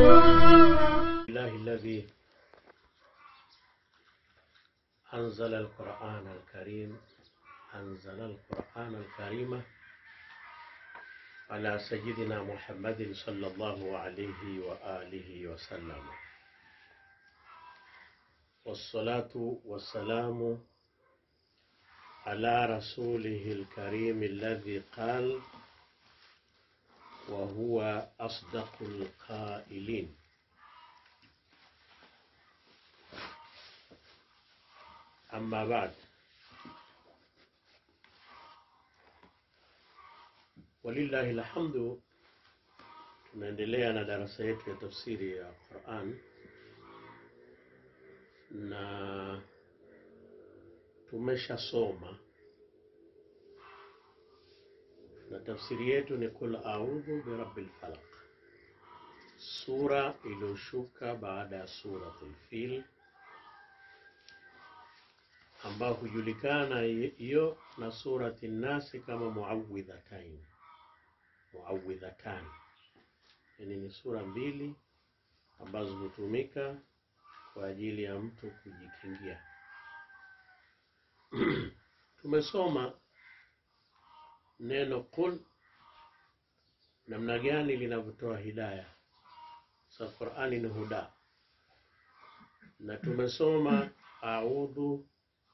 الله الذي أنزل القرآن الكريم أنزل القرآن الكريم على سيدنا محمد صلى الله عليه وآله وسلم والصلاة والسلام على رسوله الكريم الذي قال وهو أصدق القائلين أما بعد walillahi alhamdu, tunaendelea na darasa yetu ya tafsiri ya Quran na tumeshasoma na tafsiri yetu ni kul audhu birabbil falaq, sura iliyoshuka baada ya suratul fil ambayo hujulikana hiyo na surati Nasi kama muawidhatain muawidhatan, yani ni sura mbili ambazo hutumika kwa ajili ya mtu kujikingia. Tumesoma neno qul namna gani linavyotoa hidaya. Sa Qurani ni huda, na tumesoma audhu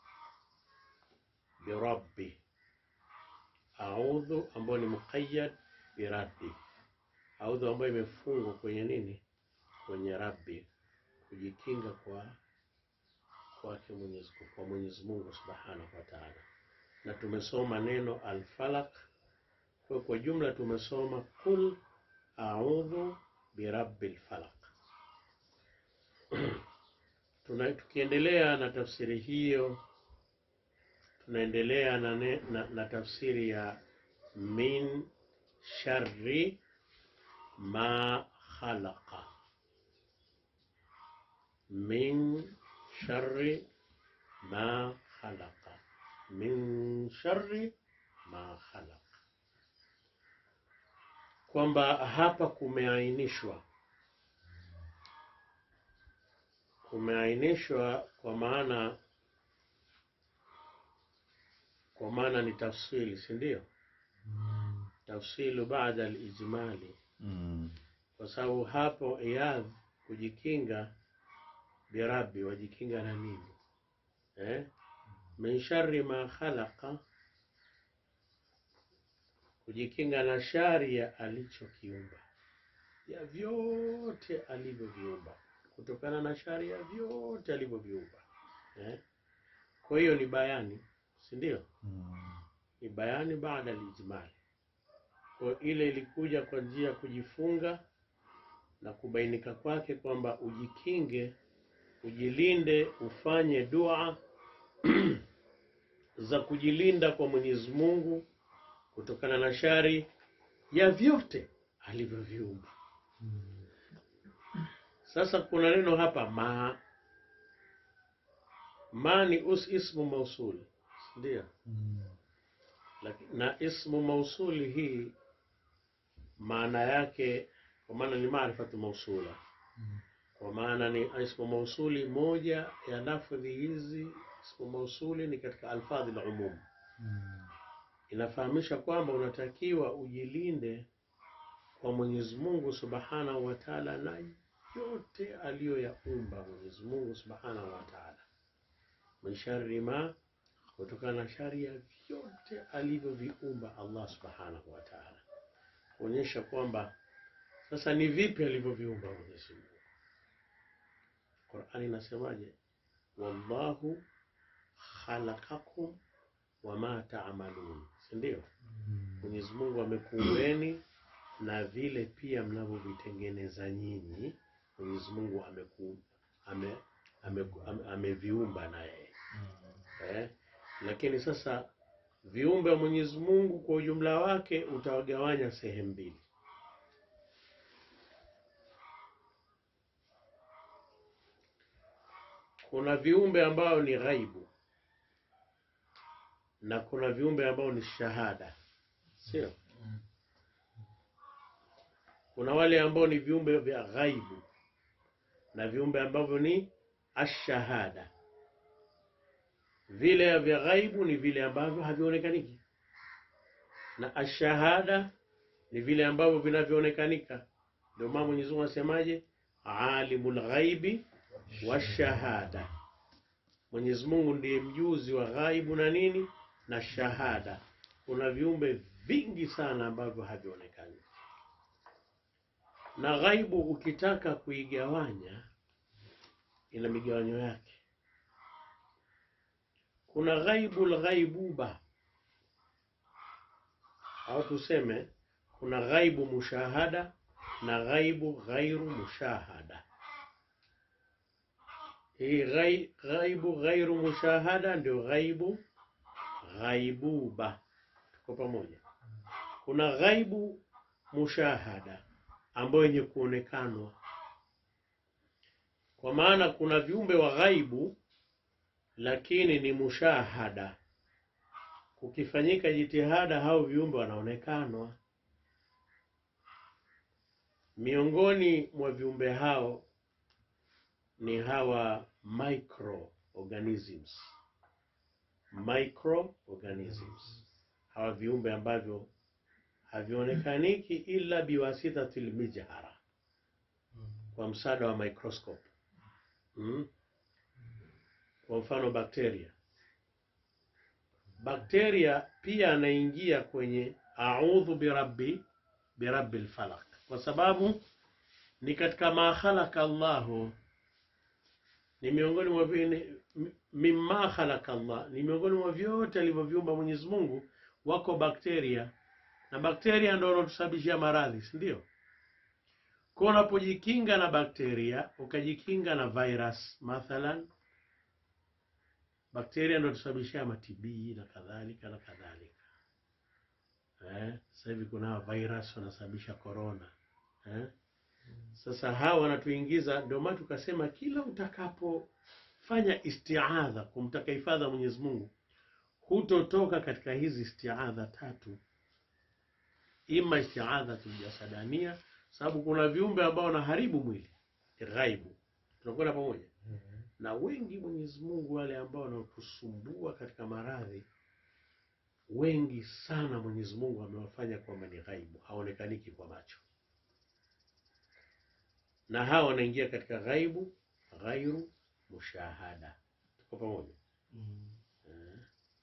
birabbi, audhu ambayo ni muqayyad birabbi, audhu ambayo imefungwa kwenye nini? Kwenye rabbi, kujikinga kwa kwake Mwenyezi kwa Mwenyezi Mungu Subhanahu wa Ta'ala, na tumesoma neno alfalaq. Kwa kwa jumla tumesoma kul audhu birabbil falaq. Tuna tukiendelea na tafsiri hiyo tunaendelea na, ne, na, na tafsiri ya min sharri ma khalaqa, min sharri ma khalaqa, min sharri ma khalaqa, kwamba hapa kumeainishwa, kumeainishwa kwa maana kwa maana ni tafsili, si ndio? Mm. Tafsilu baada alijmali, Mm. kwa sababu hapo iyadh kujikinga birabi, wajikinga na nini eh? min sharri ma khalaqa, kujikinga na shari ya alichokiumba, ya vyote alivyoviumba, kutokana na shari ya vyote alivyoviumba eh? Kwa hiyo ni bayani, si ndio? Mm. ni bayani baada alijmali. Kwa ile ilikuja kwa njia ya kujifunga na kubainika kwake kwamba ujikinge, ujilinde, ufanye dua za kujilinda kwa Mwenyezi Mungu kutokana na shari ya vyote alivyoviumba. Mm. Sasa kuna neno hapa ma, ma ni us ismu mausuli, ndio Mm. Laki- na ismu mausuli hii maana yake kwa maana ni maarifatu mausula, Mm. kwa maana ni ismu mausuli. Moja ya lafdhi hizi ismu mausuli ni katika alfadhi la umum, Mm. inafahamisha kwamba unatakiwa ujilinde kwa Mwenyezi Mungu Subhanahu wa Ta'ala na yote aliyoyaumba Mwenyezi Mungu Subhanahu wa Ta'ala, min sharri ma, kutokana na shari ya vyote alivyoviumba Allah Subhanahu wa Ta'ala, kuonyesha kwamba sasa ni vipi alivyoviumba Mwenyezi Mungu. Qur'ani inasemaje? wallahu khalaqakum wama ta'malun, si ndio? Mm. Mwenyezi Mungu amekuumbeni na vile pia mnavyovitengeneza nyinyi, Mwenyezi Mungu ameku ame, ame, ame, ameviumba na yeye Mm. eh? Lakini sasa viumbe wa Mwenyezi Mungu kwa ujumla wake utawagawanya sehemu mbili. Kuna viumbe ambao ni ghaibu na kuna viumbe ambao ni shahada, sio? Mm. kuna wale ambao ni viumbe vya ghaibu na viumbe ambavyo ni ashahada. Vile vya ghaibu ni vile ambavyo havionekaniki, na ashahada ni vile ambavyo vinavyoonekanika. Ndio maana Mwenyezi Mungu asemaje, alimul ghaibi washahada. Mwenyezi Mungu ndiye mjuzi wa ghaibu na nini na shahada. Kuna viumbe vingi sana ambavyo havionekani, na ghaibu ukitaka kuigawanya ina migawanyo yake. Kuna ghaibu lghaibuba, au tuseme kuna ghaibu mushahada na ghaibu ghairu mushahada. Hii ghai- ghaibu ghairu mushahada ndio ghaibu ghaibuba. Tuko pamoja? Kuna ghaibu mushahada ambayo yenye kuonekanwa, kwa maana kuna viumbe wa ghaibu lakini ni mushahada. Kukifanyika jitihada, hao viumbe wanaonekanwa. Miongoni mwa viumbe hao ni hawa microorganisms, microorganisms, hawa viumbe ambavyo havionekaniki ila biwasitatil mijhara, kwa msaada wa microscope mm. Kwa mfano bakteria, bakteria pia anaingia kwenye audhu birabbi birabbil falaq, kwa sababu ni katika ma khalaqa Allahu ni miongoni mwa vile mimma khalaqa Allah, ni miongoni mwa vyote alivyoviumba Mwenyezi Mungu, wako bakteria, na bakteria ndio wanatusababishia maradhi, si ndio? Kwa unapojikinga na bakteria, ukajikinga na virus mathalan, bakteria ndio tusababishia matibii na kadhalika na kadhalika. Eh, sasa hivi kuna hawa virus wanasababisha corona eh? Sasa hawa wanatuingiza, ndio maana tukasema kila utakapofanya istiadha kumtaka hifadha Mwenyezi Mungu, hutotoka katika hizi istiadha tatu, ima istiadha tuljasadania, sababu kuna viumbe ambao wanaharibu mwili ghaibu, tunakwenda pamoja na wengi. Mwenyezi Mungu wale ambao wanaotusumbua katika maradhi, wengi sana Mwenyezi Mungu amewafanya kwamba ni ghaibu, haonekaniki kwa macho na hawa wanaingia katika ghaibu ghairu mushahada. Tuko pamoja eh?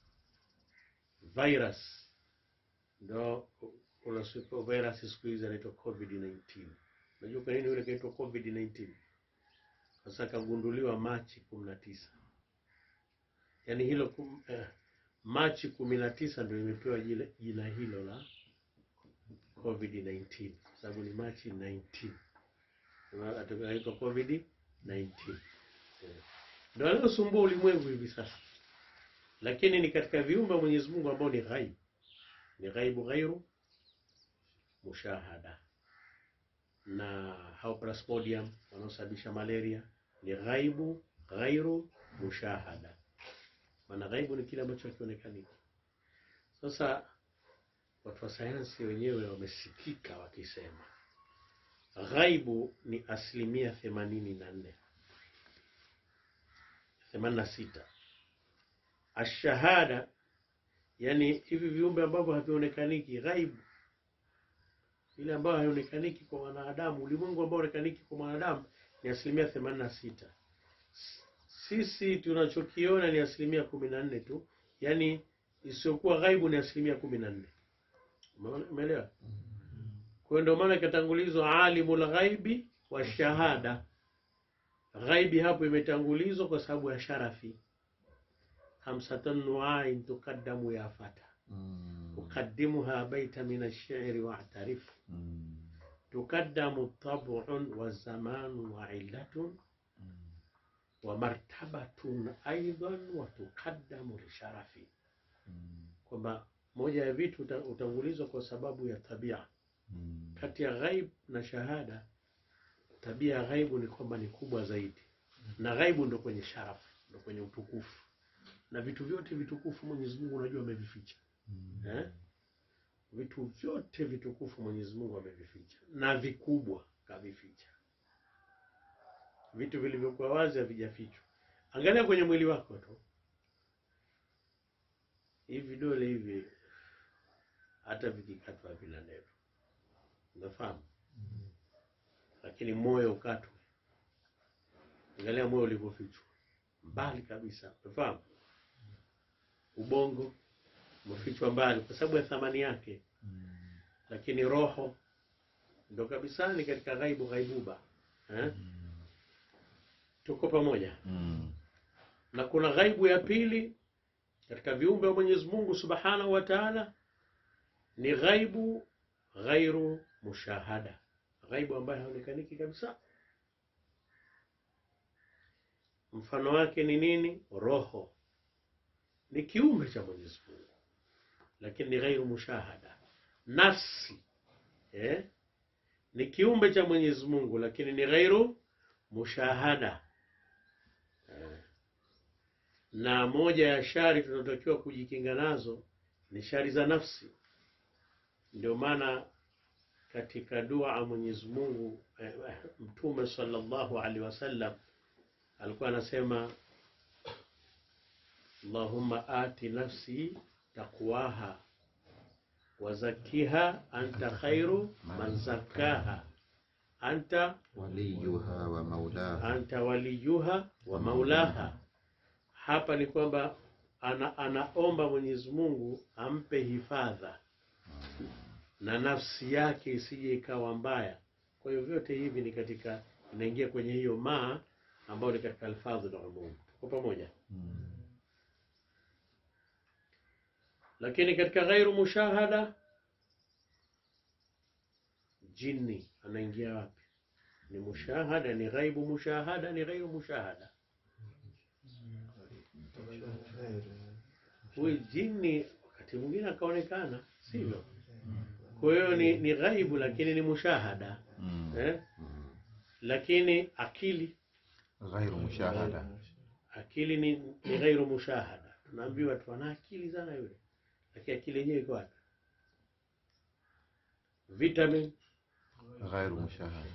Virus ndo kuna siku virus siku hizi anaitwa COVID 19. Unajua kwa nini yule kaitwa COVID 19? Sasa kagunduliwa Machi kumi na tisa, yaani hilo kum, eh, Machi kumi na tisa ndio imepewa jile- jina hilo la COVID 19 sababu ni Machi 19 ataitwa COVID 19 ndio anayosumbua ulimwengu hivi sasa, lakini ni katika viumbe wa Mwenyezi Mungu ambao ni ghaibu, ni ghaibu ghairu mushahada. Na hao plasmodium wanaosababisha malaria ni ghaibu ghairu mushahada, maana ghaibu ni kile ambacho hakionekani. Sasa watu wa sayansi wenyewe wamesikika wakisema ghaibu ni asilimia themanini na nne themanini na sita ashahada, yani hivi viumbe ambavyo havionekaniki, ghaibu ile ambayo haionekaniki kwa mwanadamu, ulimwengu ambao haonekaniki kwa mwanadamu ni asilimia themanini na sita Sisi tunachokiona ni asilimia kumi na nne tu, yani isiyokuwa ghaibu ni asilimia kumi na nne Umeelewa? Kwa hiyo ndio maana ikatangulizwa alimul ghaibi wa shahada. Ghaibi hapo imetangulizwa kwa sababu ya sharafi. Khamsatan nuain tukaddamu ya fata ukaddimuha baita min ash-shi'ri wa'tarif tukaddamu tab'un wa zamanun wa illatun wa martabatun aidan wa tukaddamu lisharafi, kwamba moja ya vitu uta- utangulizwa kwa sababu ya tabia kati ya ghaib na shahada, tabia ya ghaibu ni kwamba ni kubwa zaidi, na ghaibu ndo kwenye sharafu, ndo kwenye utukufu, na vitu vyote vitukufu Mwenyezi Mungu unajua amevificha eh? vitu vyote vitukufu Mwenyezi Mungu amevificha na vikubwa kavificha. Vitu vilivyokuwa wazi havijafichwa. Angalia kwenye mwili wako tu, hivi vidole hivi hata vikikatwa havina neno, unafahamu? Lakini moyo ukatwe, angalia moyo ulivyofichwa mbali kabisa, unafahamu? Ubongo umefichwa mbali kwa sababu ya thamani yake, lakini roho ndo kabisa ni katika ghaibu ghaibuba eh? Tuko pamoja Mm. na kuna ghaibu ya pili katika viumbe wa Mwenyezi Mungu Subhanahu wa Ta'ala, ni ghaibu ghairu mushahada, ghaibu ambayo haonekaniki kabisa. Mfano wake ni nini? Roho ni kiumbe cha Mwenyezi Mungu, lakini ni ghairu mushahada. Nafsi eh? ni kiumbe cha Mwenyezi Mungu, lakini ni ghairu mushahada eh. Na moja ya shari tunazotakiwa kujikinga nazo ni shari za nafsi. Ndio maana katika dua Mwenyezi Mungu eh, Mtume sallallahu alaihi wasallam alikuwa anasema Allahumma ati nafsi taqwaha wazakiha anta khairu man zakkaha anta waliyuha wa maulaha anta waliyuha wa maulaha. Hapa ni kwamba ana, anaomba Mwenyezi Mungu ampe hifadha na nafsi yake isije ikawa mbaya. Kwa hiyo vyote hivi ni katika inaingia kwenye hiyo maa ambayo ni katika alfadhu na umum. Tuko pamoja? Mm. Lakini katika ghairu mushahada, jini anaingia wapi? Ni mushahada, ni ghaibu mushahada, ni ghairu mushahada. Huyu jini wakati mwingine akaonekana, sivyo? Kwa hiyo ni, ni ghaibu lakini ni mushahada Mm. eh? Mm. Lakini akili ghairu mushahada akili ni, ni ghairu mushahada. Tunaambiwa tu ana akili sana yule, lakini akili yenyewe iko wapi? Vitamin ghairu mushahada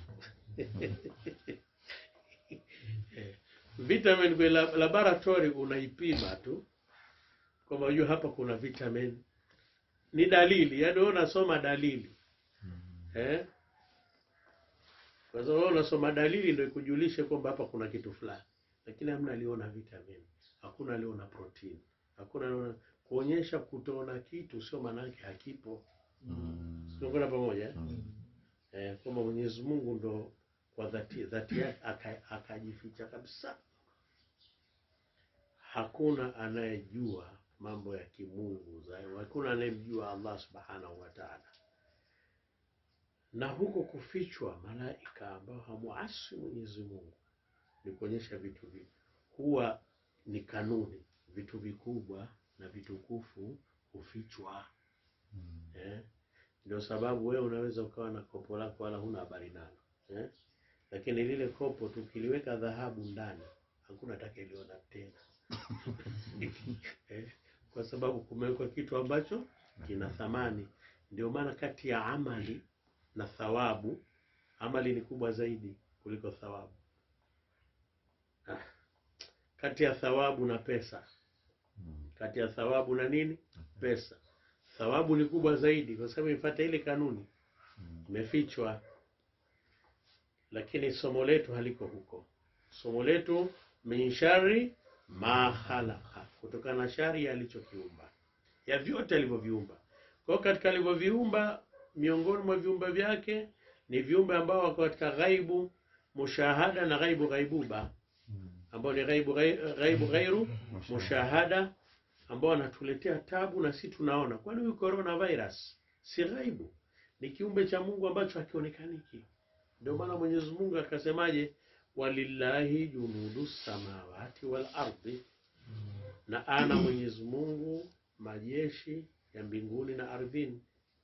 vitamin kwenye lab- laboratory unaipima tu kwamba unajua hapa kuna vitamin, ni dalili, yaani wewe unasoma dalili eh? Kwa sababu wewe unasoma dalili ndio ikujulishe kwamba hapa kuna kitu fulani, lakini hamna aliona vitamin, hakuna aliona protein, hakuna aliona kuonyesha kutoona kitu sio maana yake hakipo. Mm. Tunakwenda pamoja eh? Mm. eh, kwamba Mwenyezi Mungu ndo kwa dhati dhati yake aka- akajificha kabisa. Hakuna anayejua mambo ya kimungu zaidi, hakuna anayemjua Allah subhanahu wa ta'ala. Na huko kufichwa malaika ambao hamuasi Mwenyezi Mungu ni kuonyesha vitu vipi, huwa ni kanuni, vitu vikubwa na vitukufu hufichwa Mm. eh? Ndio sababu wewe unaweza ukawa na kopo lako wala huna habari nalo eh? Lakini lile kopo tukiliweka dhahabu ndani hakuna atakayeliona tena eh? Kwa sababu kumewekwa kitu ambacho kina thamani. Ndio maana kati ya amali na thawabu, amali ni kubwa zaidi kuliko thawabu. Ah. Kati ya thawabu na pesa, Mm. kati ya thawabu na nini? Pesa. Thawabu ni kubwa zaidi kwa sababu ifuata ile kanuni Mm. imefichwa, lakini somo letu haliko huko. Somo letu min shari ma khalaqa, kutokana na shari ya alichokiumba, ya vyote alivyoviumba. Kwa hiyo katika alivyoviumba, miongoni mwa viumbe vyake ni viumbe ambao wako katika ghaibu mushahada na ghaibu ghaibuba, Mm. ambao ni ghaibu ghai- ghaibu ghairu mushahada ambao anatuletea tabu na si tunaona. Kwani huyu coronavirus si ghaibu? Ni kiumbe cha Mungu ambacho hakionekaniki. Ndio maana Mwenyezi Mungu akasemaje, walillahi junudu samawati wal ardi, na ana Mwenyezi Mungu majeshi ya mbinguni na ardhini.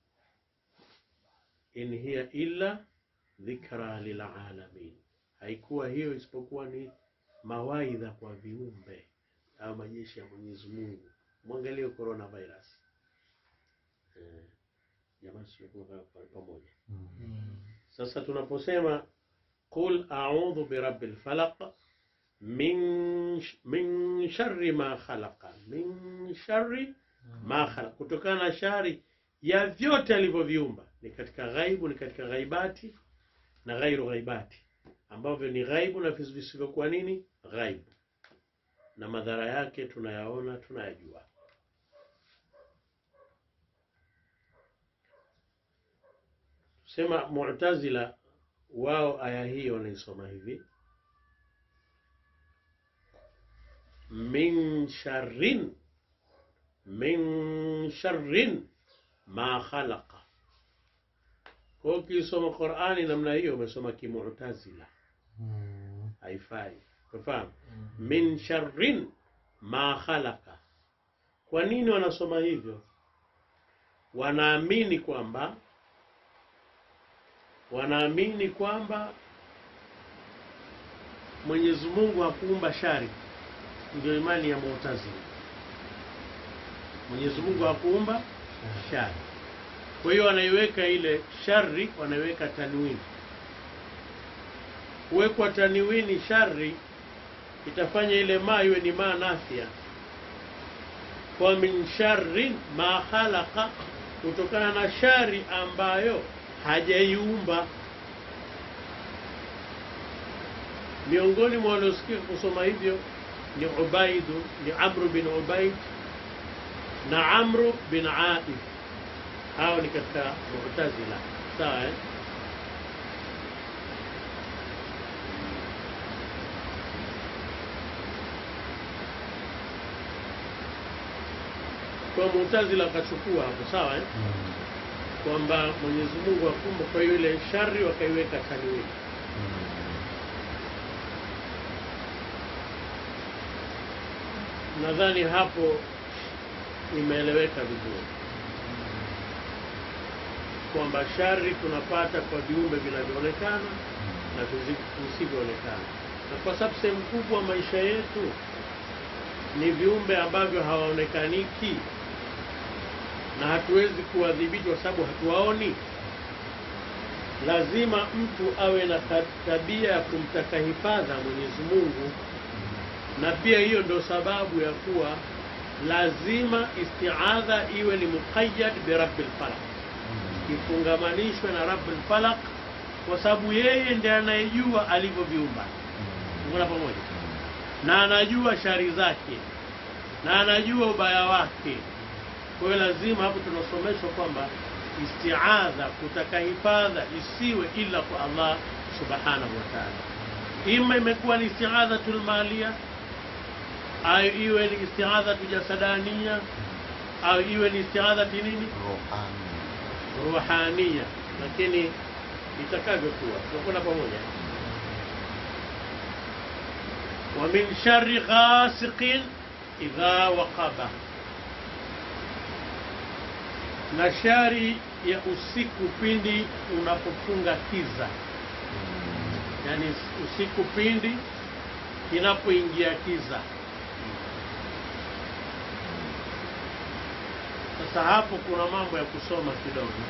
In hiya illa dhikra lilalamin, haikuwa hiyo isipokuwa ni mawaidha kwa viumbe au majeshi ya Mwenyezi Mungu. Mwangalie coronavirus eh. jamani sio tumekaa pa- pamoja Mm. sasa tunaposema qul a'udhu birabbil falaq min sh- min sharri ma khalaqa min sharri ma khalaqa kutokana na shari ya vyote alivyoviumba ni katika ghaibu ni katika ghaibati na ghairu ghaibati ambavyo ni ghaibu na vis- visivyokuwa nini ghaibu na madhara yake tunayaona tunayajua sema mu'tazila wao aya hii wanaisoma hivi min sharrin min sharrin ma khalaqa kwa hiyo ukisoma qurani namna hiyo umesoma kimu'tazila Mm. haifai unafahamu min sharrin ma khalaqa kwa nini wanasoma hivyo wanaamini kwamba wanaamini kwamba Mwenyezi Mungu hakuumba shari ndio imani ya Mu'tazila Mwenyezi Mungu hakuumba shari kwa hiyo wanaiweka ile shari wanaiweka tanwini kuwekwa tanwini shari itafanya ile ma iwe ni ma nafia kwa min sharrin ma khalaqa kutokana na shari ambayo hajaiumba miongoni mwa waliosikia kusoma hivyo ni ubaidu ni amru bin ubaid na amru bin aid hao ni katika mu'tazila sawa eh? kwa Mu'tazila akachukua hapo sawa eh? Mm. kwamba Mwenyezi Mungu akumba, kwa hiyo ile shari wakaiweka tanwini. Nadhani hapo imeeleweka vizuri kwamba shari tunapata kwa viumbe vinavyoonekana na vizi- visivyoonekana, na kwa sababu sehemu kubwa maisha yetu ni viumbe ambavyo hawaonekaniki na hatuwezi kuwadhibiti kwa sababu hatuwaoni. Lazima mtu awe na ta- tabia ya kumtaka hifadha Mwenyezi Mungu, na pia hiyo ndio sababu ya kuwa lazima istiadha iwe ni muqayyad bi rabbil falaq, ifungamanishwe na rabbil falaq, kwa sababu yeye ndiye anayejua alivyoviumba. Tuko pamoja? na anajua shari zake na anajua ubaya wake. Kwa hiyo lazima hapo tunasomeshwa kwamba istiadha, kutaka hifadha isiwe ila kwa Allah subhanahu wa ta'ala. Ima imekuwa ni istiadhatul malia au iwe ni istiadhatu jasadania au iwe ni istiadhati nini ruhania, lakini itakavyokuwa tunakwenda pamoja. wa min sharri ghasiqin idha waqaba, na shari ya usiku pindi unapofunga kiza, yani usiku pindi inapoingia kiza. Sasa hapo kuna mambo ya kusoma kidogo,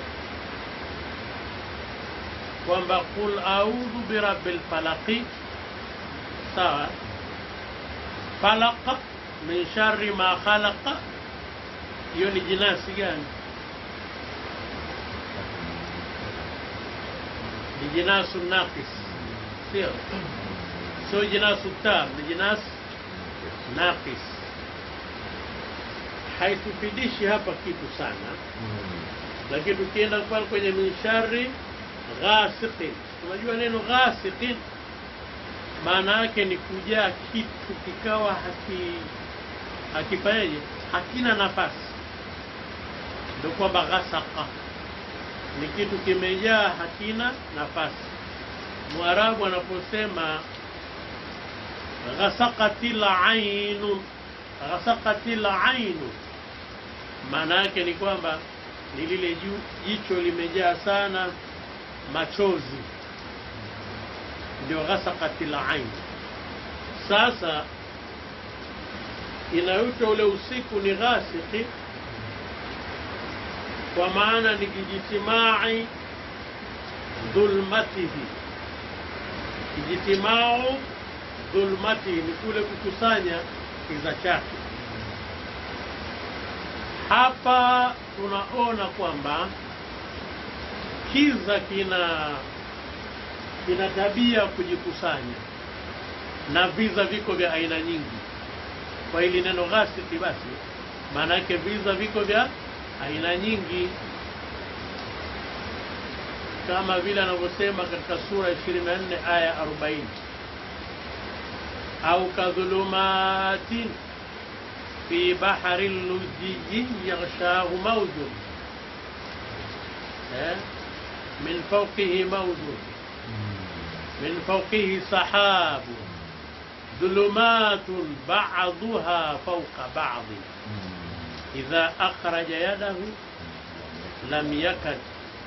kwamba qul audhu birabbil falaqi sawa falaqa min sharri ma khalaqa hiyo ni jinasi gani ni jinasu naqis sio sio jinasu tam ni jinas naqis haitufidishi hapa kitu sana lakini tukienda pale kwenye min sharri ghasiqin unajua neno ghasiqin maana yake ni kujaa kitu kikawa haki hakifanyaje hakina nafasi ndio kwamba ghasaka ni kitu kimejaa hakina nafasi mwarabu anaposema ghasaqatil ainu ghasaqatil ainu maana yake ni kwamba ni lile ju- jicho limejaa sana machozi ndio ghasaqatil ain. Sasa inaitwa ule usiku ni ghasiqi kwa maana ni ijtimai dhulmatihi ijtimau dhulmatihi ni kule kukusanya kiza chake hapa tunaona kwamba kiza kina kina tabia ya kujikusanya na viza viko vya aina nyingi kwa hili neno ghasiki basi maana yake viza viko vya aina nyingi kama vile anavyosema katika sura 24 aya 40 au kadhulumatin fi bahari lujiji yaghshahu mawjun eh? min fawqihi mawjun min fawqihi sahabu ظلمات بعضها فوق بعض إذا أخرج يده لم يكد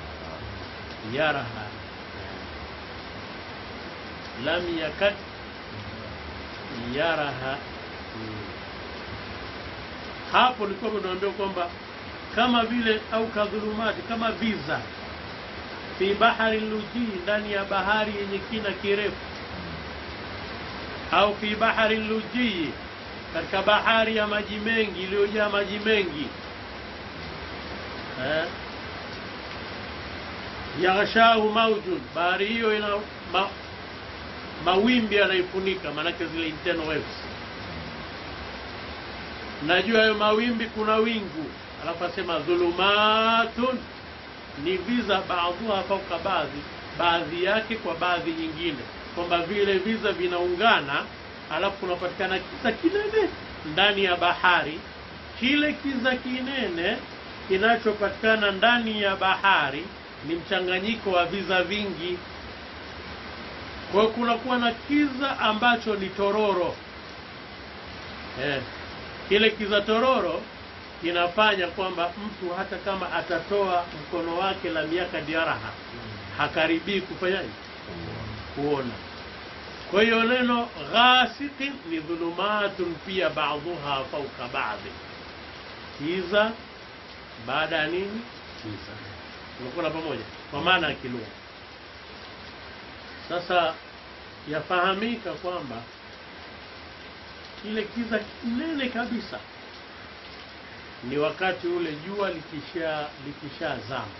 يرها لم يكد يرها hapo nilikuwa tunaambia kwamba kama vile au kadhulumati kama viza fi bahari lujii ndani ya bahari yenye kina kirefu au fi bahari lujii katika bahari ya maji mengi iliyojaa maji mengi eh? yaghshahu maujun bahari hiyo ina ma, mawimbi yanaifunika maanake zile internal waves na juu ya hayo mawimbi kuna wingu alafu asema dhulumatun ni viza baadhuha fauka baadhi baadhi yake kwa baadhi nyingine kwamba vile viza vinaungana alafu kunapatikana kiza kinene ndani ya bahari kile kiza kinene kinachopatikana ndani ya bahari ni mchanganyiko wa viza vingi kwa hiyo kunakuwa na kiza ambacho ni tororo eh. kile kiza tororo kinafanya kwamba mtu hata kama atatoa mkono wake la miaka diaraha hakaribii kufanyaje kuona kwa hiyo neno ghasiqin ni dhulumatun pia baadhuha fauka baadhi kiza baada ya nini kiza unakuna pamoja kwa maana ya kilugha sasa yafahamika kwamba kile kiza kinene kabisa ni wakati ule jua likisha likishazama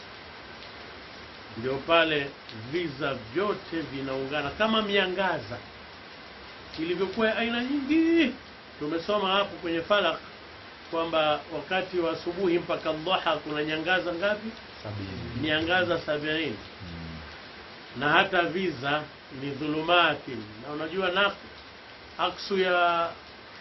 ndio pale viza vyote vinaungana kama miangaza ilivyokuwa aina nyingi tumesoma hapo kwenye falak kwamba wakati wa asubuhi mpaka dhaha kuna nyangaza ngapi sabini miangaza sabini na hata viza ni dhulumati na unajua na aksu ya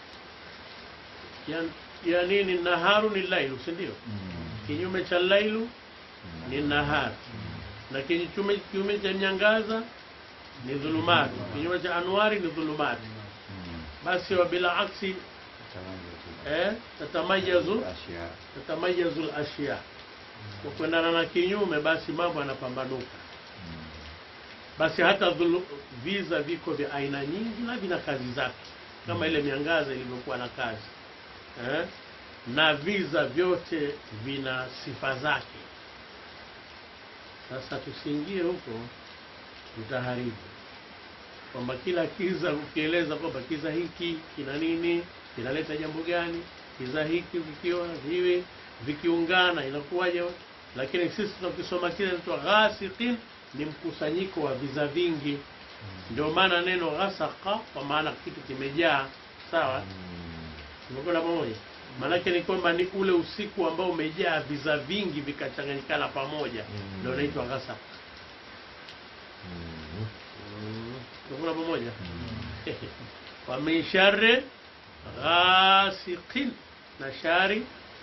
ya, ya nini naharu ni lailu si ndio kinyume cha lailu ni nahar na kinyume kinyume cha nyangaza ni dhulumati kinyume cha anwari ni dhulumati basi wa bila aksi eh, tatamayazu tatamayazu al-ashya kwa kuendana na kinyume basi mambo yanapambanuka basi hata dhulu, viza viko vya aina nyingi na vina kazi zake kama ile miangaza ilivyokuwa na kazi eh? na viza vyote vina sifa zake sasa tusiingie huko tutaharibu kwamba kila kiza ukieleza kwamba kiza hiki kina nini kinaleta jambo gani kiza hiki vikiwa hivi vikiungana inakuwaje lakini sisi tunakisoma kile inaitwa ghasiqin ni mkusanyiko wa viza vingi ndio maana neno ghasaka kwa maana kitu kimejaa sawa tumekwenda pamoja maanake ni kwamba ni ule usiku ambao umejaa viza vingi vikachanganyikana pamoja Mm. ndio unaitwa ghasaka tumekwenda pamoja wa min sharri ghasiqin na shari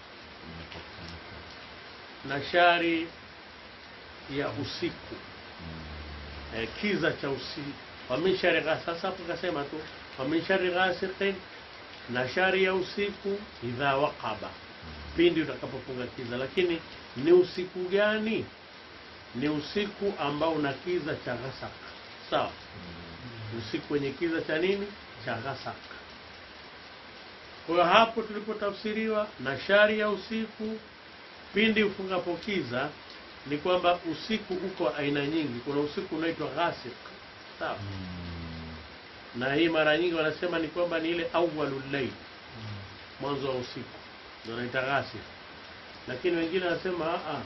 na shari ya usiku eh, kiza cha usiku wa min shari ghas- sasa hapo kasema tu wa min shari ghasiqin na shari ya usiku idha waqaba pindi utakapofunga kiza lakini ni usiku gani ni usiku ambao una kiza cha ghasak sawa usiku wenye kiza cha nini cha ghasak kwa hiyo hapo tulipotafsiriwa na shari ya usiku pindi ufungapo kiza ni kwamba usiku uko aina nyingi. Kuna usiku unaitwa ghasik, sawa Mm. na hii mara nyingi wanasema ni kwamba ni ile awwalul layl, mwanzo wa usiku ndio wanaita ghasik, lakini wengine wanasema a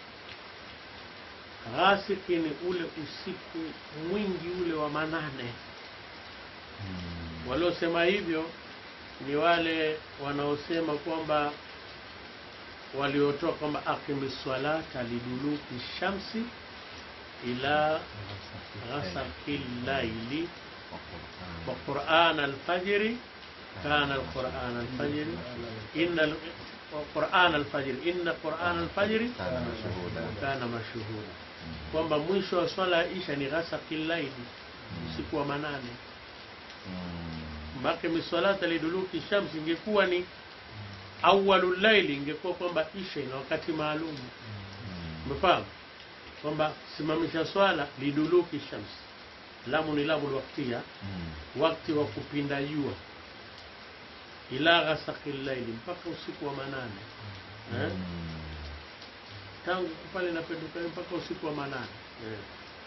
ghasik ni ule usiku mwingi ule wa manane. Mm. Waliosema hivyo ni wale wanaosema kwamba waliotoa kwamba aqimi salata liduluki shamsi ila ghasaqi llaili wa quran alfajri kana alquran alfajri inna al- wa quran alfajri inna quran alfajri Kana mashhuda. kana mashhuda, kwamba mwisho wa swala ya isha ni ghasaqi llaili, usiku wa manane. Mm. Maqimi salata liduluki shamsi ingekuwa ni awwalul laili, ingekuwa kwamba isha ina wakati maalum. Mm. Umefahamu kwamba simamisha swala liduluki shamsi, lamu ni lamu waktia, Mm. wakati wa kupinda jua, ila ghasaqi llaili, mpaka usiku wa manane eh? Mm. tangu pale napenduka mpaka usiku wa manane eh.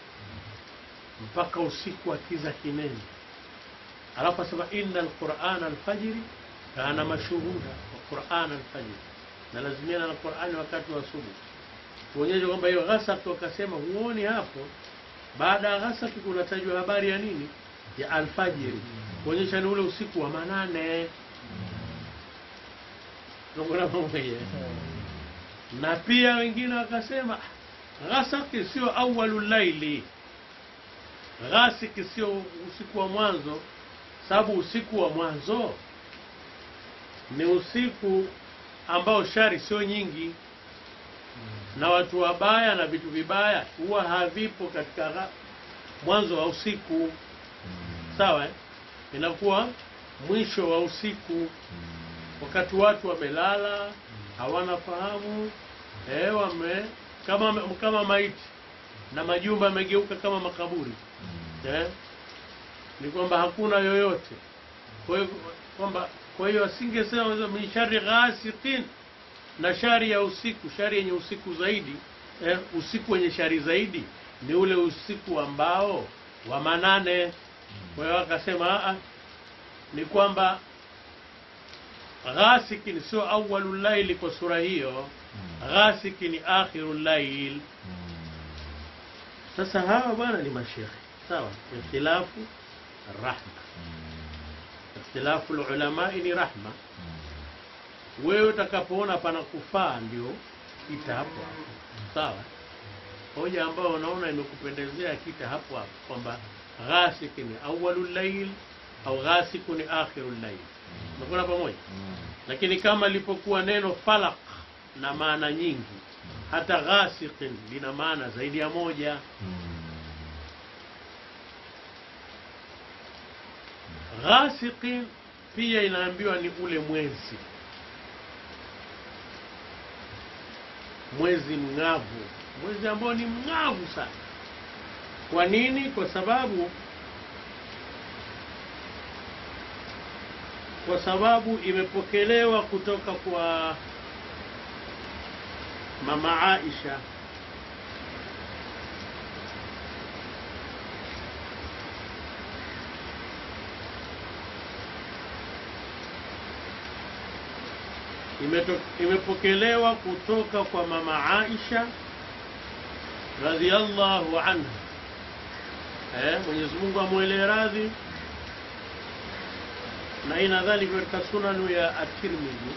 mpaka usiku wa kiza kinene. Alafu asema inna alqurana alfajiri kana mashhuda wa qurana alfajiri, na lazimiana na Qurani wakati wa asubuhi, kuonyesha kwamba hiyo ghasaki. Wakasema huoni hapo, baada ya ghasaki kunatajwa habari ya nini? Ya alfajiri, kuonyesha ni ule usiku wa manane. Tunakwenda pamoja na pia wengine wakasema ghasaki sio awwalul laili, ghasiki sio usiku wa mwanzo, sababu usiku wa mwanzo ni usiku ambao shari sio nyingi na watu wabaya na vitu vibaya huwa havipo katika gha- mwanzo wa usiku, Mm. sawa eh? Inakuwa mwisho wa usiku Mm. wakati watu wamelala hawana fahamu eh, wame kama kama maiti na majumba yamegeuka kama makaburi Mm. eh, ni kwamba hakuna yoyote. Kwa hiyo kwamba kwa hiyo asingesema min shari ghasiqin, na shari ya usiku, shari yenye usiku zaidi eh, usiku wenye shari zaidi ni ule usiku ambao wa manane. Kwa hiyo akasema "Ah, ah, ni kwamba ghasikin sio awwalul laili kwa sura hiyo, Mm. ghasiki ni akhirul lail. Mm. Sasa hawa bwana ni mashekhe sawa, ikhtilafu rahma, Mm. ikhtilafu lulamai ni rahma. Mm. Wewe utakapoona pana kufaa ndio kita hapo hapo, sawa. Hoja ambayo unaona imekupendezea kita hapo hapo kwamba ghasiki ni awwalul lail au ghasiku ni akhirul lail, unakwenda pamoja. Mm. Lakini kama lipokuwa neno falaq na maana nyingi, hata ghasiqin lina maana zaidi ya moja. Mm. Ghasiqin pia inaambiwa ni ule mwezi, mwezi mng'avu, mwezi ambao ni mng'avu sana. Kwa nini? Kwa sababu kwa sababu imepokelewa kutoka kwa mama Aisha Imeto, imepokelewa kutoka kwa mama Aisha radhiallahu anha, eh, Mwenyezi Mungu amwelee radhi, na hii nadhani katika sunanu ya At-Tirmidhi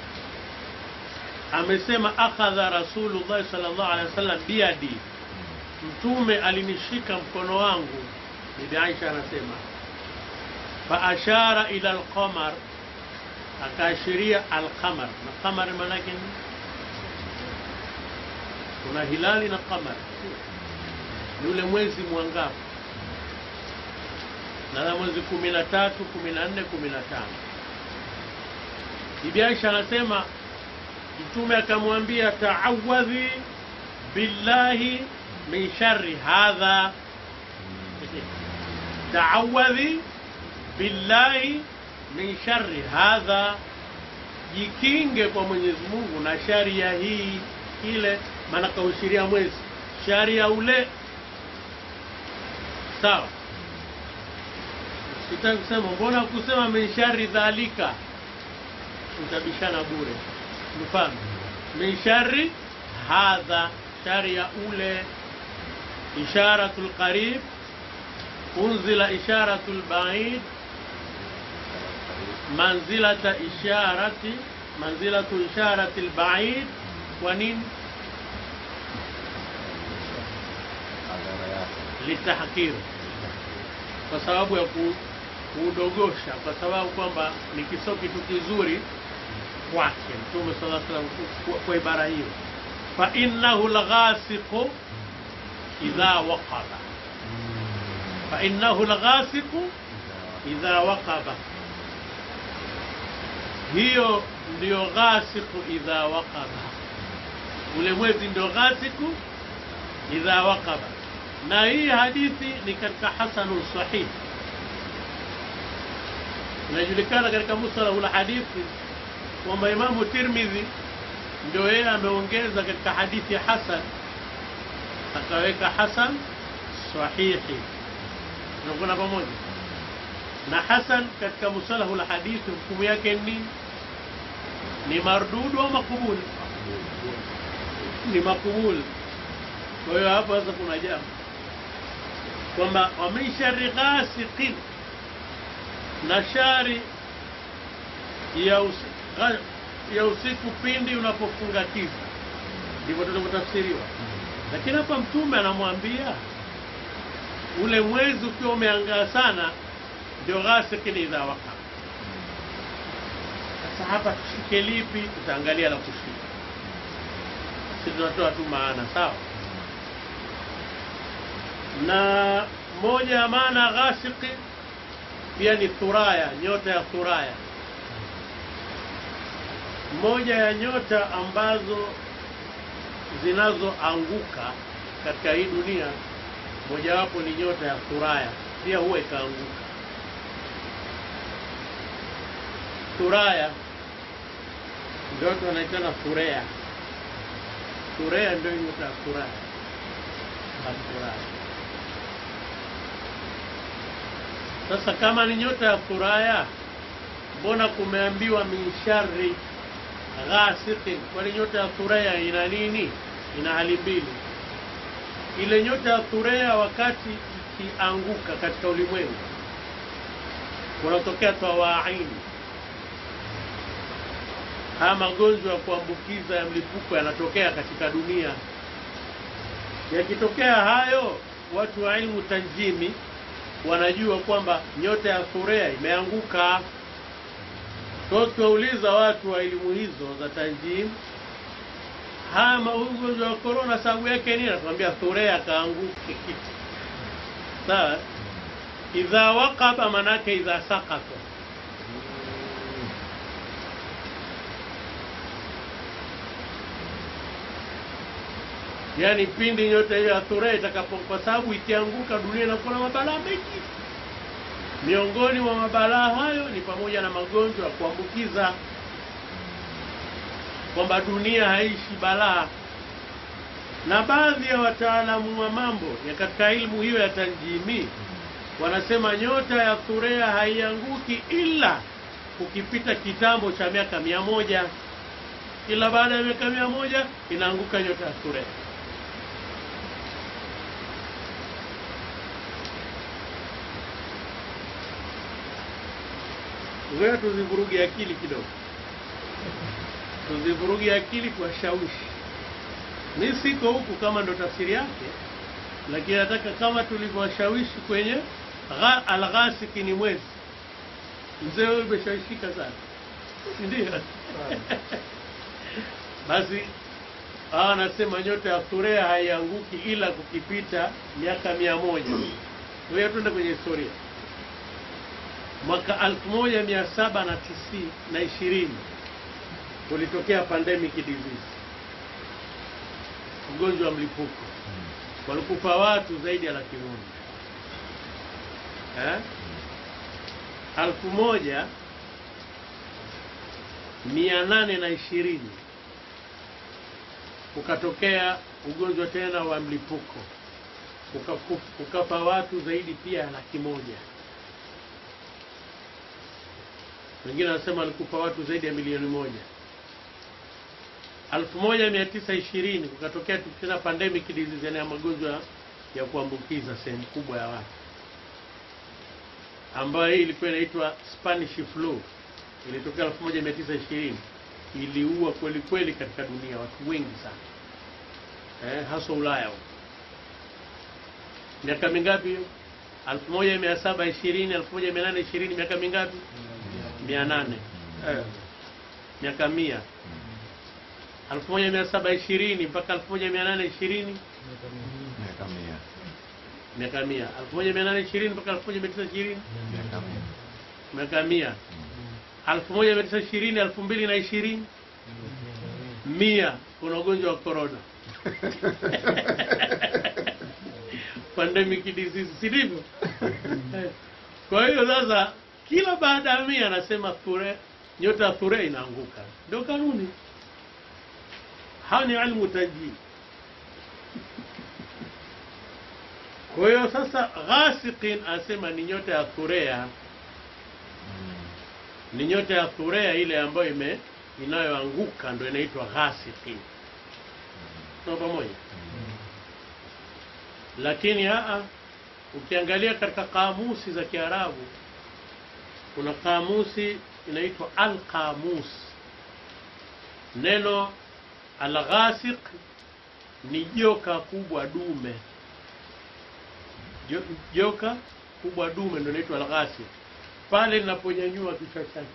amesema, akhadha Rasulullah sallallahu alaihi wasallam biadi, Mtume alinishika mkono wangu. Bibi Aisha anasema, fa ashara ila alqamar akaashiria alqamar na qamar maanake ni kuna hilali na qamar ni ule mwezi mwangavu na mwezi kumi na tatu kumi na nne kumi na tano bibi aisha anasema mtume akamwambia taawadhi billahi min shari hadha taawadhi billahi min shari hadha, jikinge kwa Mwenyezi Mungu na shari ya hii. ile maana kaushiria mwezi shari ya ule sawa sitaki kusema mbona kusema min shari dhalika utabishana bure mfano min shari hadha shari ya ule isharatul qarib unzila isharatul baid manzilata isharati manzilatu isharati albaid kwa nini Madhara yake. litahkir kwa sababu ya ku, kuudogosha kwa sababu kwamba ni kiso kitu kizuri kwake mtume sallallahu alaihi wasallam kwa- kwa ibara hiyo fa innahu lghasiqu idha waqaba fa innahu lghasiqu idha waqaba hiyo ndio ghasiqu idha waqaba ule mwezi ndio ghasiqu idha waqaba na hii hadithi ni katika hasanu sahih inajulikana katika mustalahu la hadithi kwamba imamu tirmidhi ndio yeye ameongeza katika hadithi ya hasan akaweka hasan sahihi tunakuona pamoja na hasan katika mustalahu la hadithi hukumu yake ni ni mardudu au makubuli ni makubuli kwa hiyo hapo sasa kuna jambo kwamba wamin shari ghasiqin na shari ya, usi, gha- ya usiku pindi unapofunga kiza ndivyo tunavyotafsiriwa lakini hapa mtume anamwambia ule mwezi ukiwa umeangaa sana ndio ghasiqin idha waka sasa hapa tushike lipi tutaangalia la kushika si tunatoa tu maana sawa na moja ya maana ghasiki pia ni thuraya nyota ya thuraya moja ya nyota ambazo zinazoanguka katika hii dunia mojawapo ni nyota ya thuraya pia huwa ikaanguka thuraya ndio watu wanaitana thurea thurea ndio nyota ya thuraya Thuraya. Sasa kama ni nyota ya Thuraya, mbona kumeambiwa min sharri ghasiqin? Kwani nyota ya Thuraya ina nini? Ina hali mbili. Ile nyota ya Thuraya wakati ikianguka katika ulimwengu kunatokea tawaini, haya magonjwa ya kuambukiza ya mlipuko yanatokea katika dunia yakitokea hayo watu wa ilmu tanjimi wanajua kwamba nyota ya thurea imeanguka so tuwauliza watu wa elimu hizo za tanjim haya ugonjwa wa korona sababu yake nini natuambia thurea kaanguke sawa idha waqaba manake idha sakata yaani pindi nyota hiyo ya thurea itakapo, kwa sababu ikianguka dunia inakuwa na mabalaa mengi. Miongoni mwa mabalaa hayo ni pamoja na magonjwa ya kuambukiza, kwamba dunia haishi balaa. Na baadhi ya wataalamu wa mambo ya katika ilmu hiyo ya tanjimi wanasema nyota ya thurea haianguki ila kukipita kitambo cha miaka mia moja. Kila baada ya miaka mia moja inaanguka nyota ya thurea. Ngoja tuzivuruge akili kidogo, tuzivuruge akili kuwashawishi. Mi siko huku kama ndo tafsiri yake, lakini nataka kama tulivyowashawishi kwenye gha- alghasiki ni mwezi. Mzee wewe umeshawishika sana, si ndio? Basi hawa anasema nyota ya thurea haianguki ila kukipita miaka mia moja. Ngoja tuende kwenye historia mwaka elfu moja mia saba na tisini na ishirini kulitokea pandemic disease, ugonjwa wa mlipuko, walikufa watu zaidi ya laki moja eh? elfu moja mia nane na ishirini ukatokea ugonjwa tena wa mlipuko ukaku- ukafa watu zaidi pia ya laki moja wengine wanasema walikufa watu zaidi ya milioni moja elfu moja mia tisa ishirini kukatokea tena pandemic disease yani ya magonjwa ya kuambukiza sehemu kubwa ya watu ambayo hii ilikuwa inaitwa Spanish flu ilitokea 1920 iliua kweli kweli katika dunia watu wengi sana eh, hasa Ulaya huko. Miaka mingapi hiyo? 1720 1820 miaka mingapi? 800 eh, miaka 100 1720 mpaka 1820 miaka mia miaka 100 1820 mpaka 1920 miaka mia miaka 100 1920 2020 mia kuna ugonjwa wa corona pandemic disease si ndivyo Eh. kwa hiyo sasa kila baada ya mia anasema thure nyota ya thure inaanguka ndio kanuni hao ni ilmu tajii kwa hiyo sasa ghasiqin asema ni nyota ya thurea ni nyota ya thurea ile ambayo ime inayoanguka ndo inaitwa ghasiqin tuko pamoja lakini aa ukiangalia katika kamusi za kiarabu kuna kamusi inaitwa alqamus neno alghasiq ni joka kubwa dume Jo- joka kubwa dume ndio inaitwa alghasiq pale linaponyanyua kichwa chake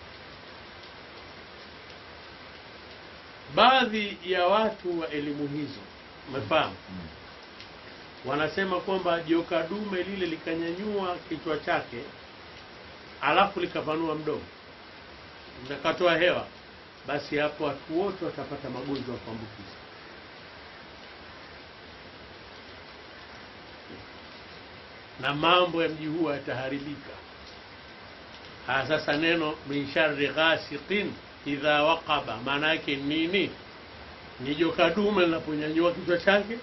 baadhi ya watu wa elimu hizo umefahamu wanasema kwamba joka dume lile likanyanyua kichwa chake alafu likapanua mdomo likatoa hewa basi hapo watu wote watapata magonjwa ya kuambukiza na mambo ya mji huo yataharibika haya sasa neno min sharri ghasiqin idha waqaba maana yake nini ni joka dume linaponyanyua kichwa chake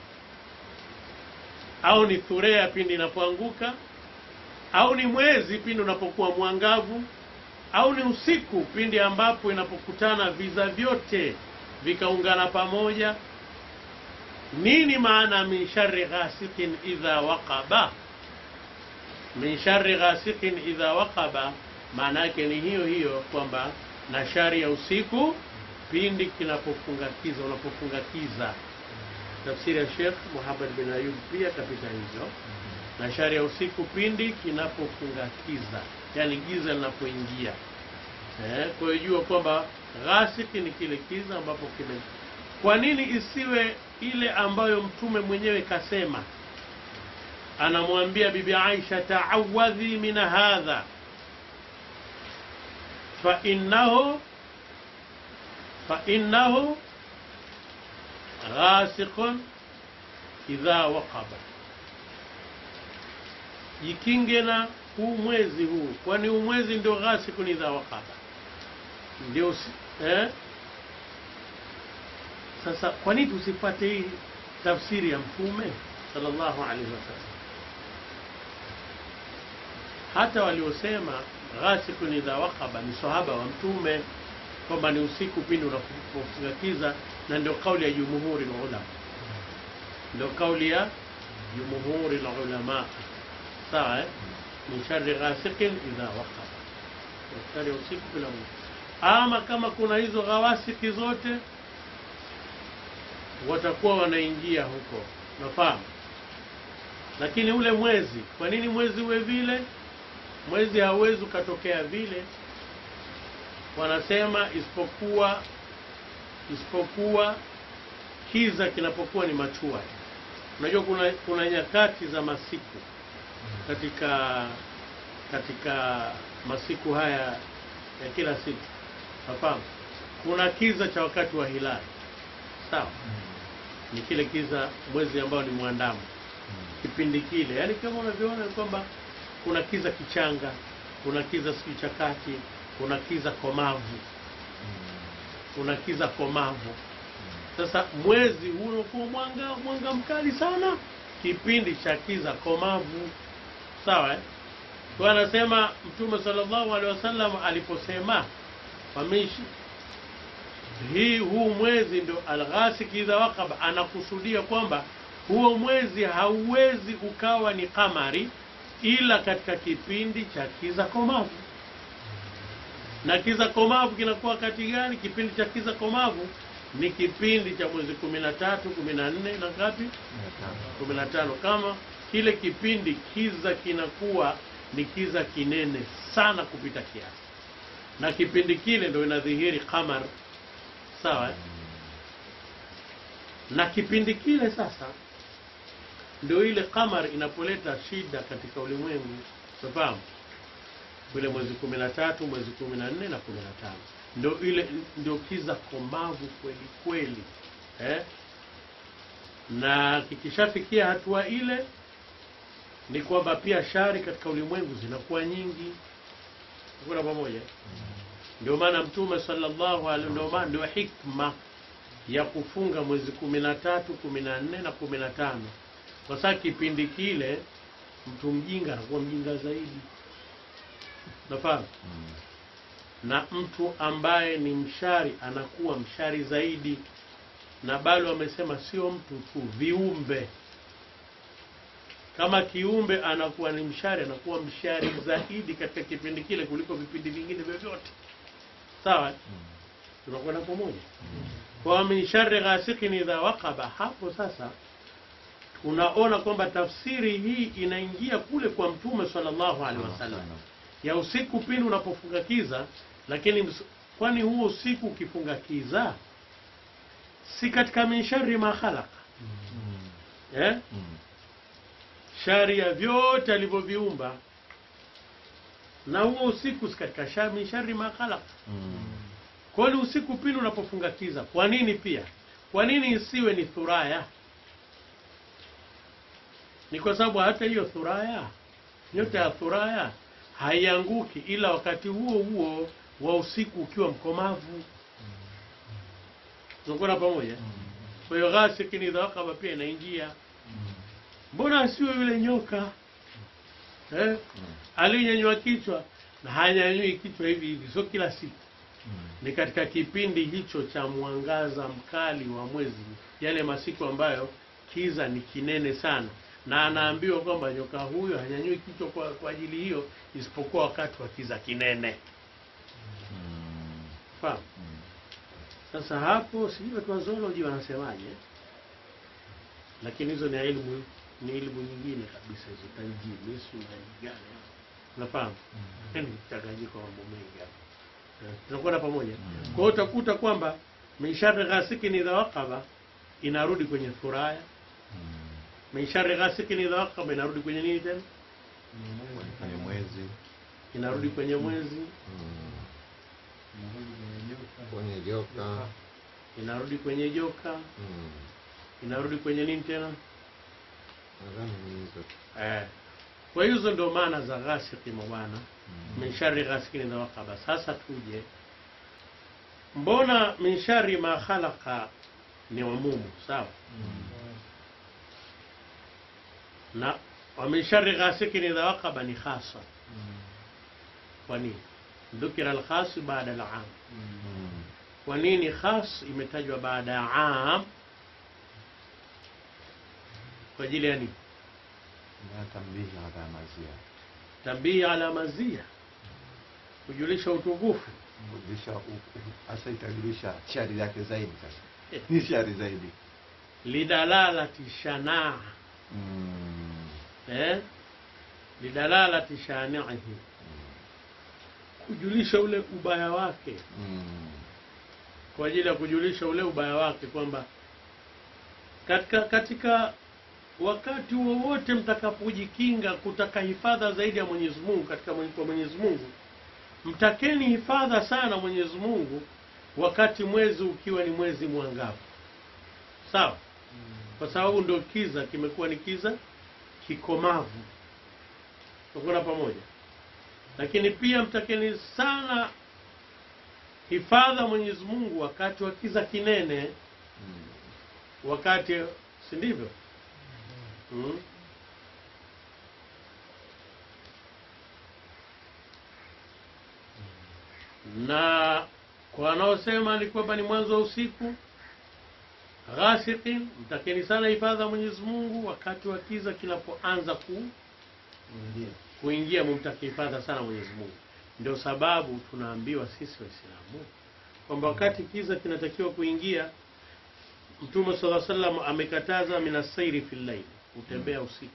au ni thurea pindi inapoanguka au ni mwezi pindi unapokuwa mwangavu au ni usiku pindi ambapo inapokutana viza vyote vikaungana pamoja nini maana min sharri ghasiqin idha waqaba min sharri ghasiqin idha waqaba maana yake ni hiyo hiyo kwamba na shari ya usiku pindi kinapofungakiza unapofungakiza tafsiri ya Sheikh Muhammad bin Ayub pia kapita hivyo na shari ya usiku pindi kinapofungakiza yani giza linapoingia eh, kwa hiyo jua kwamba ghasiki ni kile kiza ambapo kime kwa nini isiwe ile ambayo mtume mwenyewe kasema anamwambia bibi Aisha taawadhi min hadha fa innahu fa innahu ghasiqun idha waqaba jikinge na huu mwezi huu kwani huu mwezi ndio ghasiqun idha waqaba ndio si- eh? sasa kwa nini tusipate hii tafsiri ya mtume sallallahu alaihi wasallam hata waliosema ghasiqun idha waqaba ni sahaba wa mtume kwamba ni usiku pindi unapofungakiza na ndio kauli ya jumhuri ulama ndio kauli ya jumhuri ulama sawa eh? min sharri ghasiqin idha waqaba Ni shari ya usiku bila Mungu ama kama kuna hizo ghawasiki zote watakuwa wanaingia huko nafahamu lakini ule mwezi kwa nini mwezi uwe vile mwezi hauwezi ukatokea vile wanasema isipokuwa isipokuwa kiza kinapokuwa ni machua unajua kuna kuna nyakati za masiku katika katika masiku haya ya kila siku nafahamu kuna kiza cha wakati wa hilali sawa ni kile kiza mwezi ambao ni mwandamo kipindi kile yaani kama unavyoona ni kwamba kuna kiza kichanga kuna kiza sijui cha kati kuna kiza komavu kuna kiza komavu Sasa mwezi huu unakuwa mwanga mwanga mkali sana, kipindi cha kiza komavu. Sawa eh? Kwa anasema Mtume sallallahu alaihi wasallam aliposema wamishi hii huu mwezi ndio alghasik idha waqaba, anakusudia kwamba huo mwezi hauwezi ukawa ni kamari ila katika kipindi cha kiza komavu. Na kiza komavu kinakuwa kati gani? Kipindi cha kiza komavu ni kipindi cha mwezi kumi na tatu kumi na nne na ngapi? kumi na tano kama kile kipindi kiza kinakuwa ni kiza kinene sana kupita kiasi, na kipindi kile ndio inadhihiri qamar. Sawa eh? na kipindi kile sasa ndio ile qamar inapoleta shida katika ulimwengu, unafahamu vile mwezi kumi na tatu mwezi kumi na nne na kumi na tano ndio ile ndio kiza komavu kweli kweli eh? na kikishafikia hatua ile ni kwamba pia shari katika ulimwengu zinakuwa nyingi. Kuna pamoja, ndio maana Mtume sallallahu alaihi, ndio maana ndio hikma ya kufunga mwezi kumi na tatu kumi na nne na kumi na tano kwa sababu kipindi kile mtu mjinga anakuwa mjinga zaidi, nafahamu na mtu ambaye ni mshari anakuwa mshari zaidi, na bado wamesema sio mtu tu, viumbe kama kiumbe anakuwa ni mshari, anakuwa mshari zaidi katika kipindi kile kuliko vipindi vingine vyovyote. Sawa, tunakwenda pamoja. Kwa min sharri ghasikin idha waqaba, hapo sasa tunaona kwamba tafsiri hii inaingia kule kwa Mtume sallallahu alaihi wasallam ya usiku pindi unapofunga kiza. Lakini ms- kwani huo usiku ukifunga kiza si katika min sharri ma khalaqa eh? shari ya vyote alivyoviumba, na huo usiku si katika shari min sharri ma khalaqa. Kwani usiku pindi unapofunga kiza, kwa nini pia, kwa nini isiwe ni thuraya? Ni kwa sababu hata hiyo thuraya, nyota ya thuraya haianguki ila wakati huo huo wa usiku ukiwa mkomavu. Tunakwenda pamoja. Kwa hiyo ghasikin idha waqaba pia inaingia. Mbona asiwe yule nyoka eh? aliyenyanyua kichwa na hanyanyui kichwa hivi hivi, sio kila siku ni katika kipindi hicho cha mwangaza mkali wa mwezi, yale masiku ambayo kiza ni kinene sana, na anaambiwa kwamba nyoka huyo hanyanyui kichwa kwa, kwa ajili hiyo isipokuwa wakati wa kiza kinene. Fahamu? Sasa hapo sijui watu wa zoology wanasemaje, lakini hizo ni elimu ni elimu nyingine kabisa, hizo tanjimisu na gani, unafahamu? Ni mchanganyiko wa mambo mengi hapo. Eh, tunakwenda pamoja. Kwa hiyo utakuta kwamba min sharri ghasikin idha waqaba inarudi kwenye thuraya, min sharri ghasikin idha waqaba inarudi kwenye nini tena? kwenye mwezi Inarudi kwenye mwezi, kwenye joka inarudi kwenye joka, mm. inarudi kwenye nini tena? nadhani ni hizo Eh. Kwa hizo ndio maana za ghasiki mabwana, min sharri ghasikin idha waqaba. Sasa tuje, mbona min sharri ma khalaqa ni umumu, sawa na wa min sharri ghasikin idha waqaba ni khasa. Kwa nini dhukira alkhas baada alam? Kwa nini khas imetajwa baada ya am? Kwa ajili ya nini? na tambihi ala mazia Tambihi ala mazia, kujulisha utukufu. kujulisha hasa itajulisha shari yake zaidi sasa ni shari zaidi lidalalati shanaa eh? lidalalati shanihi, kujulisha ule ubaya wake, kwa ajili ya kujulisha ule ubaya wake kwamba katika katika wakati wowote mtakapojikinga kutaka hifadha zaidi ya Mwenyezi Mungu katika mwenye- kwa Mwenyezi Mungu, mtakeni hifadha sana Mwenyezi Mungu wakati mwezi ukiwa ni mwezi mwangavu, sawa? Kwa sababu ndio kiza kimekuwa ni kiza kikomavu, tukuna pamoja. Lakini pia mtakeni sana hifadha Mwenyezi Mungu wakati wa kiza kinene wakati si ndivyo mm. na kwa wanaosema ni kwamba ni mwanzo wa usiku ghasiqin mtakeni sana hifadha ya Mwenyezi Mungu wakati wa kiza kinapoanza ku Ndio. kuingia mumtake hifadha sana Mwenyezi Mungu. Ndio sababu tunaambiwa sisi Waislamu kwamba wakati kiza kinatakiwa kuingia, Mtume sala sallam amekataza minasairi fil layl, kutembea usiku,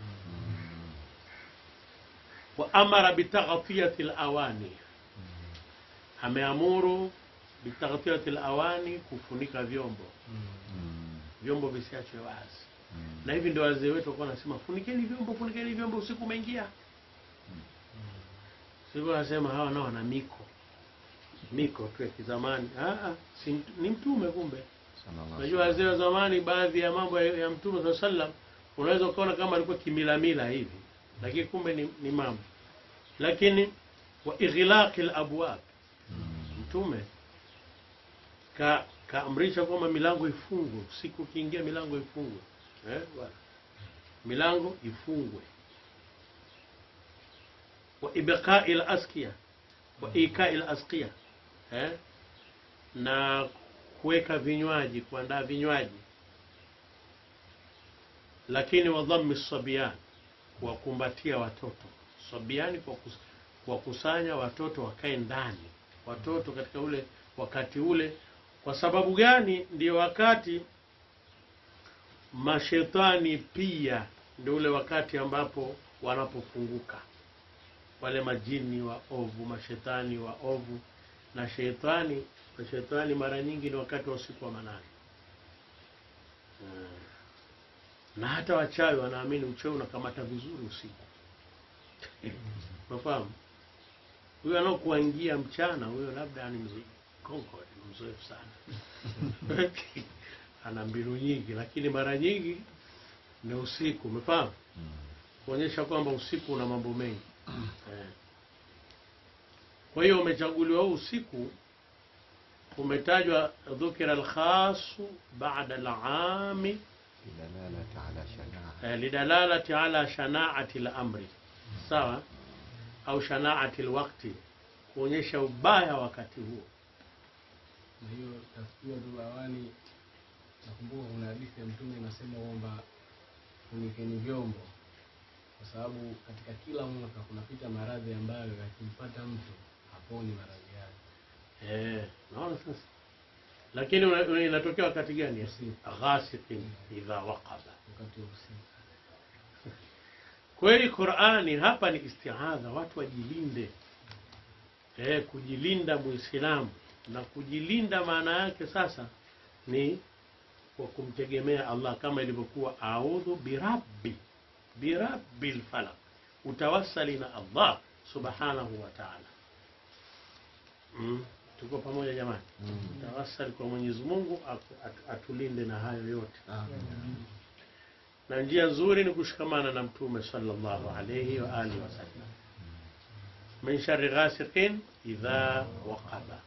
wa amara bitaghtiyati alawani, ameamuru bitaghtiyati alawani, kufunika vyombo, vyombo visiachwe wazi. Na hivi ndio wazee wetu walikuwa wanasema funikeni vyombo, funikeni vyombo, usiku umeingia. Sivyo wanasema hawa nao wana miko miko tu ya kizamani. Ah, ah, si mt- ni mtume kumbe. Sallallahu Unajua wazee wa zamani, baadhi ya mambo ya, ya mtume saa sallam unaweza ukaona kama alikuwa kimilamila hivi, lakini kumbe ni, ni mambo. Lakini wa ighlaqi labwab, mtume ka kaamrisha kwamba milango ifungwe usiku, ukiingia milango ifungwe eh, bwana. milango ifungwe wa ibqai laskia wa ikai laskia eh? na kuweka vinywaji kuandaa vinywaji lakini wa dhammi sabian kuwakumbatia watoto sabiani kwa kus- kuwakusanya watoto wakae ndani watoto katika ule wakati ule kwa sababu gani ndio wakati mashetani pia ndio ule wakati ambapo wanapofunguka wale majini wa ovu mashetani wa ovu na shetani mashetani mara nyingi ni wakati wa usiku wa manane Mm. na hata wachawi wanaamini uchawi unakamata vizuri usiku unafahamu huyo anaokuangia mchana huyo labda ni mzee Concord, ni mzoefu sana ana mbinu nyingi lakini mara nyingi ni usiku umefahamu kuonyesha kwamba usiku una mambo mengi eh. kwa hiyo umechaguliwa huu usiku umetajwa dhukira alkhasu bada alami Dalalata ala shanaa. eh, lidalalati ala shanaati lamri sawa au shanaati lwakti kuonyesha ubaya wakati huo na hiyo tafikia tu awali nakumbuka kuna hadithi ya mtume inasema kwamba funikeni vyombo kwa sababu katika kila mwaka kunapita maradhi ambayo yakimpata mtu haponi maradhi yale eh, naona sasa lakini una- una- inatokea wakati gani Usiku. ghasiqin idha waqaba wakati wa usiku kweli qurani hapa ni istiadha watu wajilinde eh, kujilinda muislamu na kujilinda maana yake sasa ni kwa kumtegemea allah kama ilivyokuwa audhu birabbi birabbi lfalaq utawasali na allah subhanahu wa taala mm. tuko pamoja jamani tawasali kwa mwenyezi mungu atu- atu- atulinde na hayo yote na njia nzuri ni kushikamana na mtume sallallahu alayhi wa alihi wasallam min sharri ghasiqin idha waqaba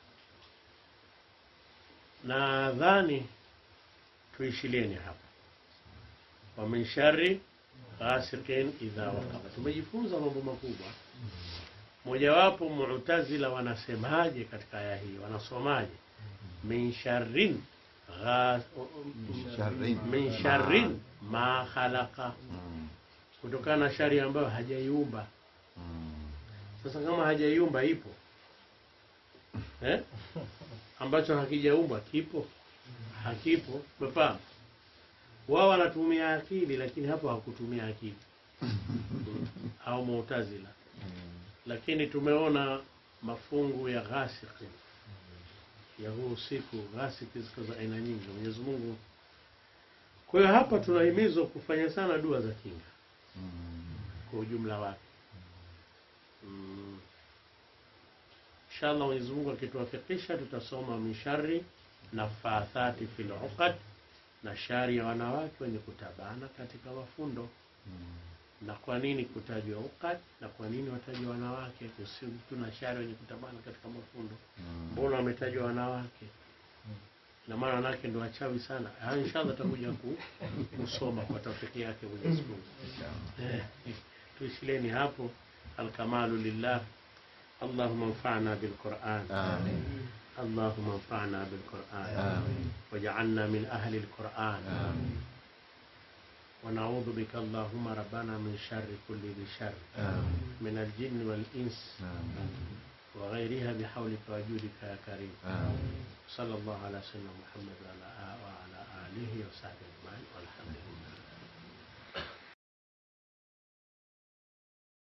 nadhani tuishilieni hapa wa min sharri ghasiqin idha waqaba tumejifunza mambo makubwa mojawapo mu'tazila wanasemaje katika aya hii wanasomaje min sharrin gha- Sharrin. min sharrin ma khalaqa Mm. kutokana na shari ambayo hajaiumba Mm. sasa kama hajaiumba ipo eh? ambacho hakijaumbwa kipo hakipo umefahamu wao wanatumia akili lakini hapo hakutumia akili au muutazila lakini tumeona mafungu ya ghasiki ya huu usiku ghasiki ziko za aina nyingi mwenyezi mungu kwa hiyo hapa tunahimizwa kufanya sana dua za kinga Mm. kwa ujumla wake mm. inshallah mwenyezi mungu akituwafikisha tutasoma mishari na fathati fil uqad na shari ya wanawake wenye kutabana katika mafundo na kwa nini kutajwa uqad na kwa nini watajwa wanawake kusi tuna shari wenye kutabana katika mafundo Mm. mbona wametajwa wanawake na maana nake ndo wachawi sana. Haya, inshallah tutakuja ku, kusoma kwa tawfiki yake Mwenyezi Mungu. Eh, tuishileni hapo. Alkamalu lillah. Allahumma anfa'na bilquran Amin. اللهم انفعنا بالقرآن آمين. واجعلنا من أهل القرآن آمين. ونعوذ بك اللهم ربنا من شر كل ذي شر آمين. من الجن والإنس آمين. وغيرها بحولك وجودك يا كريم آمين. صلى الله على سيدنا محمد وعلى آ- وعلى آله وصحبه أجمعين والحمد لله